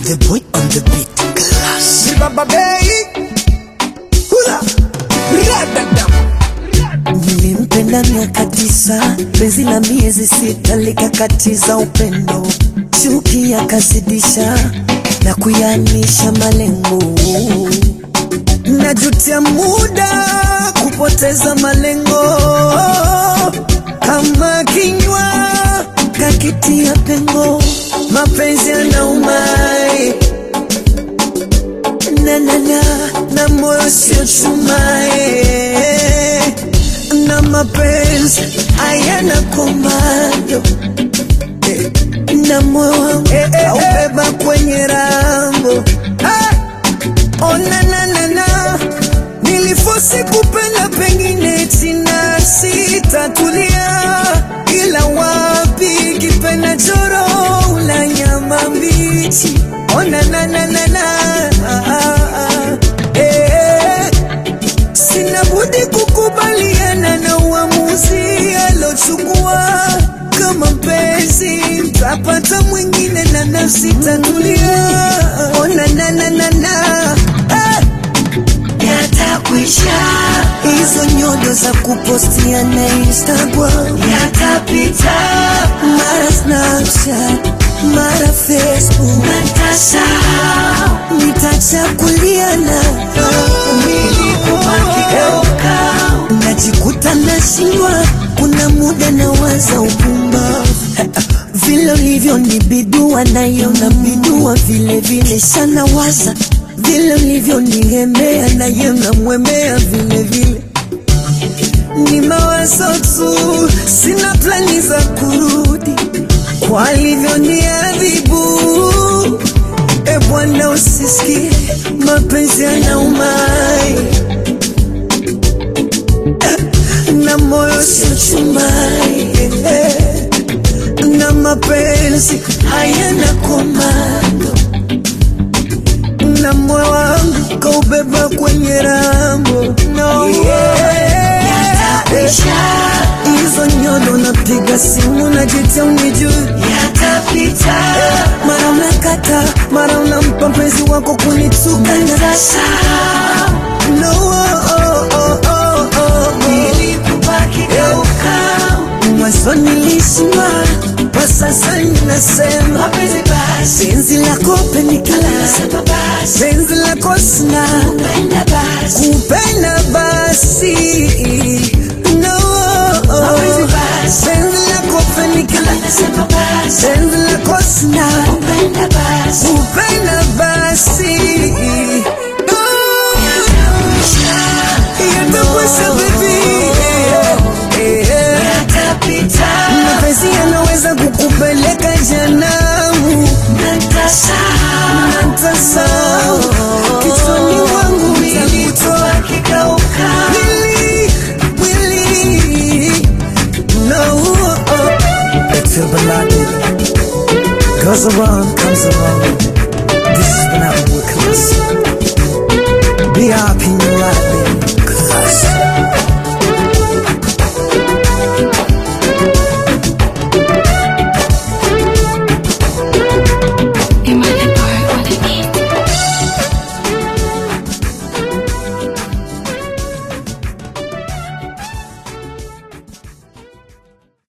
the boy on the beat. Class. Baba Bay. Hula. Radadam. Nilimpenda miaka tisa, penzi la miezi sita likakatiza upendo, chuki yakazidisha na kuyanisha malengo. Najutia muda kupoteza malengo, kama kinywa kakitia pengo, mapenzi yanaumai na na na na moyo sio chumae na mapenzi hayana komando eh, na moyo wangu aubeba kwenye rambo ah, oh, na na na na nilifosi kupenda pengine tina sitatulia ila wapi kipenda choro la nyama mbichi oh, na na na na na ah, ah, ah, eh, Sina budi kukubaliana na uamuzi alochukua. Kama mpenzi mtapata mwingine na nafsi tatulia. Ona na na na na ah, yatakwisha, hizo nyodo za kupostia na Instagram, yatapita, mara Snapchat, mara Facebook, natasahau nitachakuliana nilikubakigeuka, najikuta nashindwa, kuna muda nawaza upumbavu vile ulivyonibidua nayo na bidua vile vile shanawaza vile ulivyonigemea nayo namwemea vile vile ni mawazo tu, sina plani za kurudi kwa alivyoniadhibu. E Bwana, usisikie mapenzi yanaumai na moyo sio chumai eh, na mapenzi hayana komando na moyo wangu kaubeba kwenye rambo no, yeah. yatakwisha, hizo nyodo napiga simu najitia unijui yatapita, mara unakata mara unampa mpenzi wako kunituka natasahau no, oh, oh, oh, oh, oh. nilikubakigeuka, mwanzo nilishindwa kwa sasa ninasema mapenzi basi, penzi lako penikala nasema basi, penzi lako sina penda basi, kupenda basi no, Mapenzi basi. penzi lako penikala nasema basi, penzi lako sina penda basi, kupenda basi yatakwesha bebi yatapita, mapenzi yanaweza kukupeleka janamu natasahau natasao kichwani wangu takutoa nilikubakigeuka, Willy, Willy, no. It's your beloved. Goes around, comes around. This is when I'm with class.